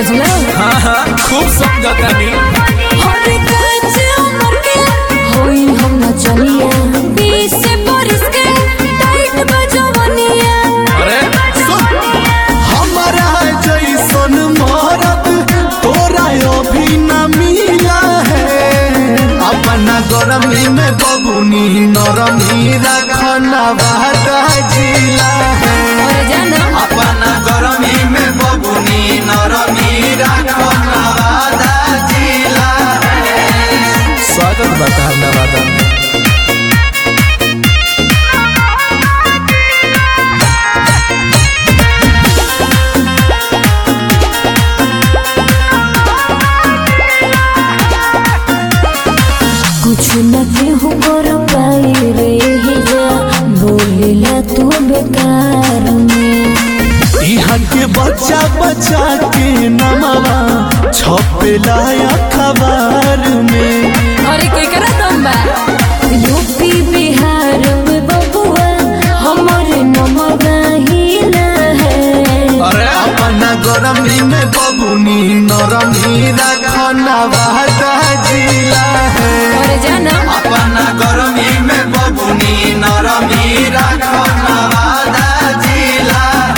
समझला हाँ हाँ खूब समझतानी हर काज उमर के होई हम न चलिया बीस बरस के टाइट बजवनिया अरे सुन हमारा जैसन मरद तोरा अभी न मिला है अपना गरमी में बबुनी नरमी रखना वादा जिला है और जाना अपना गरमी में बबुनी नरमी रखना वादा जिला स्वागत बता नवादा में कुछ न केहू कर पाई रे जा बोलेला तू बेकार में यहाँ के बच्चा बच्चा के नमवा छपेला अखबार में अरे के करा दम बा यूपी बिहार में बबुआ हमर नमगा हिला है अरे अपना गरमी में बबुनी नरमी रखना वादा जिला है और जाना अपना गरमी में बबुनी नरमी रखना वादा जिला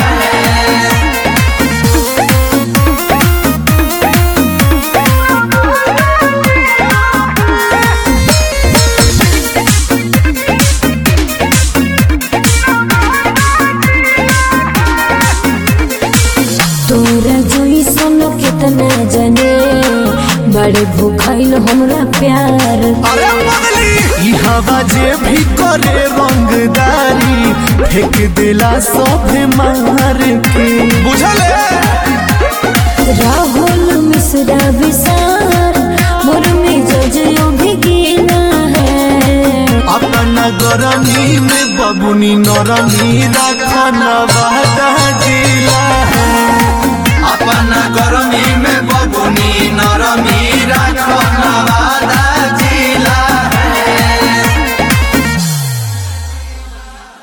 तोरा जोई सुनो कितना जाने बड़े भूखाइल हमरा प्यार अरे पगली ई हवा जे भी करे रंगदारी फेंक देला सब मार के बुझल राहुल मिश्रा विसार मोर में जजयो भी गिना है अपना गरमी में बबुनी नरमी रखना वादा जिला